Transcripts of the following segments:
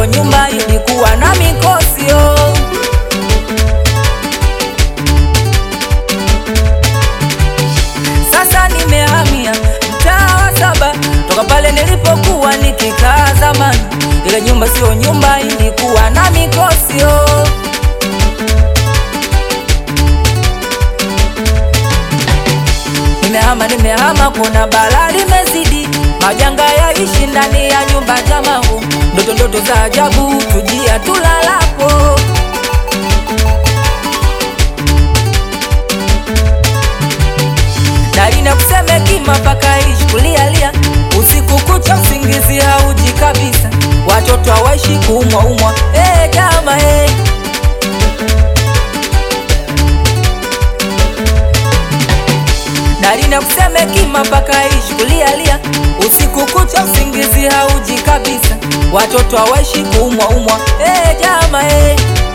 nyumba ilikuwa na mikosio. Sasa nimehamia mtaa wa saba toka pale nilipokuwa nikikaa zamani. Ile nyumba sio nyumba, ilikuwa na mikosio. Nimehama, nimehama, kuna balaa limezidi, majanga yaishi ndani ya nyumba jamangu, ndoto ndoto za ajabu tujia tulalapo. Darina kuseme kima mpaka ishi kulialia, usiku kucha usingizi hauji kabisa, watoto hawaishi kuumwa umwa. Eh jama eh. Darina kuseme kima mpaka ishi kulialia, usiku kucha usingizi hauji kabisa, watoto hawaishi kuumwa umwa. Eh jama eh.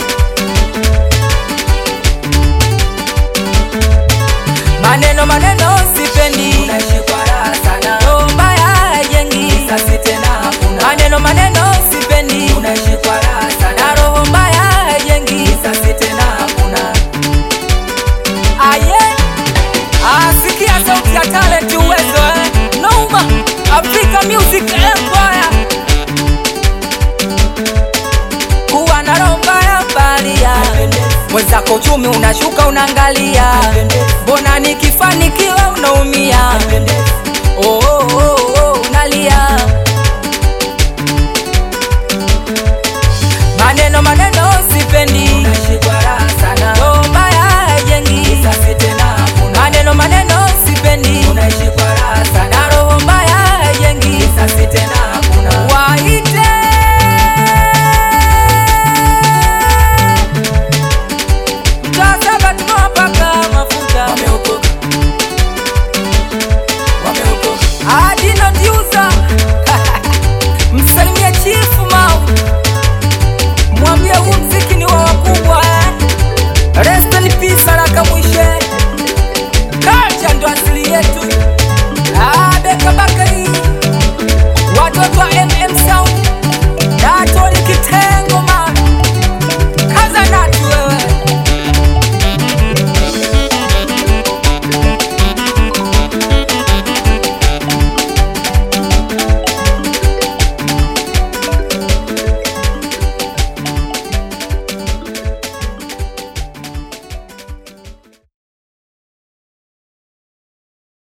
Maneno maneno sipendi, unaishi kwa raha sana. Roho mbaya haijengi, sasi tena hakuna. Maneno maneno sipendi, unaishi kwa raha sana. Na roho mbaya haijengi, sasi tena hakuna. Aye, asikia sauti ya talent, uwezo eh, Noma Africa Music Empire, kuwa na roho mbaya balia mwenzako uchumi unashuka, unaangalia mbona nikifanikiwa unaumia, oh, oh, oh, oh, unalia